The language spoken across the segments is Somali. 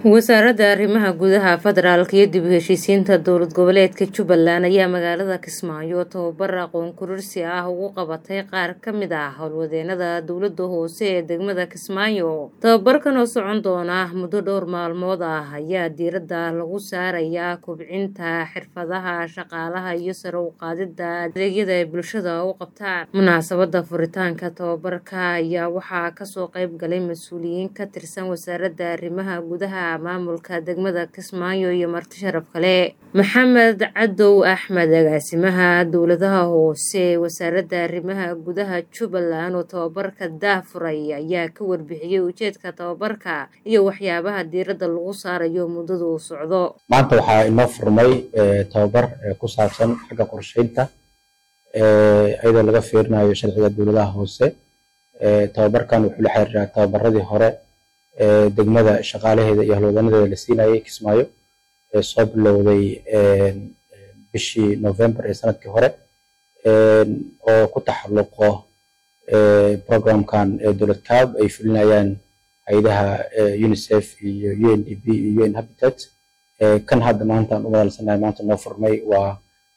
wasaaradda arrimaha gudaha federaalka iyo dib u heshiisiinta dowlad goboleedka jubbaland ayaa magaalada kismaayo tababar aqoon kororsi ah ugu qabatay qaar ka mid ah howlwadeenada dowladda hoose ee degmada kismaayo tababarkan oo socon doona muddo dhowr maalmood ah ayaa diiradda lagu saarayaa kobcinta xirfadaha shaqaalaha iyo sare u qaadida adeegyada ay bulshada u qabtaan munaasabada furitaanka tababarka ayaa waxaa kasoo qayb galay mas-uuliyiin ka tirsan wasaaradda arrimaha gudaha maamulka degmada kismaayo iyo marti sharaf kale maxamed cadow axmed agaasimaha dowladaha hoose ee wasaaradda arrimaha gudaha jubbaland oo tababarka daafuray ayaa ka warbixiyey ujeedka tababarka iyo waxyaabaha diiradda lagu saarayo muddada uu socdo maanta waxaa inoo furmay tababar ku saabsan xagga qorsheynta iyadoo laga fiirinayo sharciga dowladaha hoose tababarkan wuxuu la xiriiraa tababaradii hore degmada shaqaalaheeda iyo halwadanadeeda la siinayay kismaayo soo bilowday bishii november ee sanadkii hore oo ku taxalluqo programkan dowlad cab ay fulinayaan hay-adaha unicef iyo u n d b iyo un habitat kan hadda maanta aan u madalsanahay maanta noo furmay waa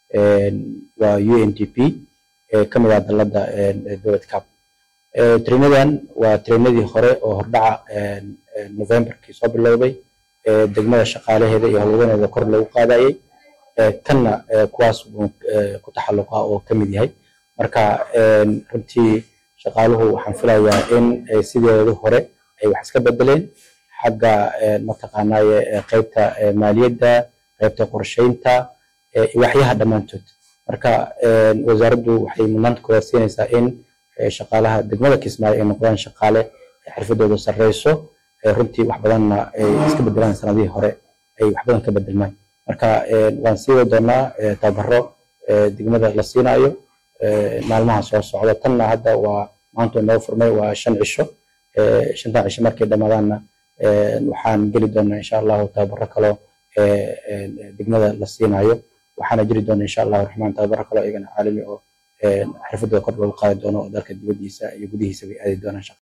waa u n d p ka mid ah dalladda dowlad cab trinadan waa trinadii hore oo hordhaca novemberkii soo bilowday degmada shaqaalaheeda iyo howlwadaneeda kor loogu qaadayay kanna kuwaas uu ku taxalluqa oo ka mid yahay marka runtii shaqaaluhu waxaan filayaa in sideedu hore ay wax iska bedeleen xagga mataqaanaaye qaybta maaliyadda qaybta qorsheynta waxyaha dhammaantood marka wasaaraddu waxay mudnaanta koowaad siinaysaa in shaqaalaha degmada kismaayo ay noqdaan shaqaale xirfadooda sarreyso runtii wax badanna ay iska bedelaan sanadihii hore ay wax badan ka bedelmaan marka waan sii wadi doonaa tababaro degmada la siinaayo maalmaha soo socda tanna hadda waa maanta noo furmay waa shan cisho shantan cisho markay dhammaadaanna waxaan geli doonaa insha allahu tababaro kaloo degmada la siinaayo waxaana jiri doona insha allahu raxmaan tababaro kaloo iyagana caalami oo xirfadooda kor loogu qaadi doono oo dalka dibaddiisa iyo gudihiisa bay aadi doonaan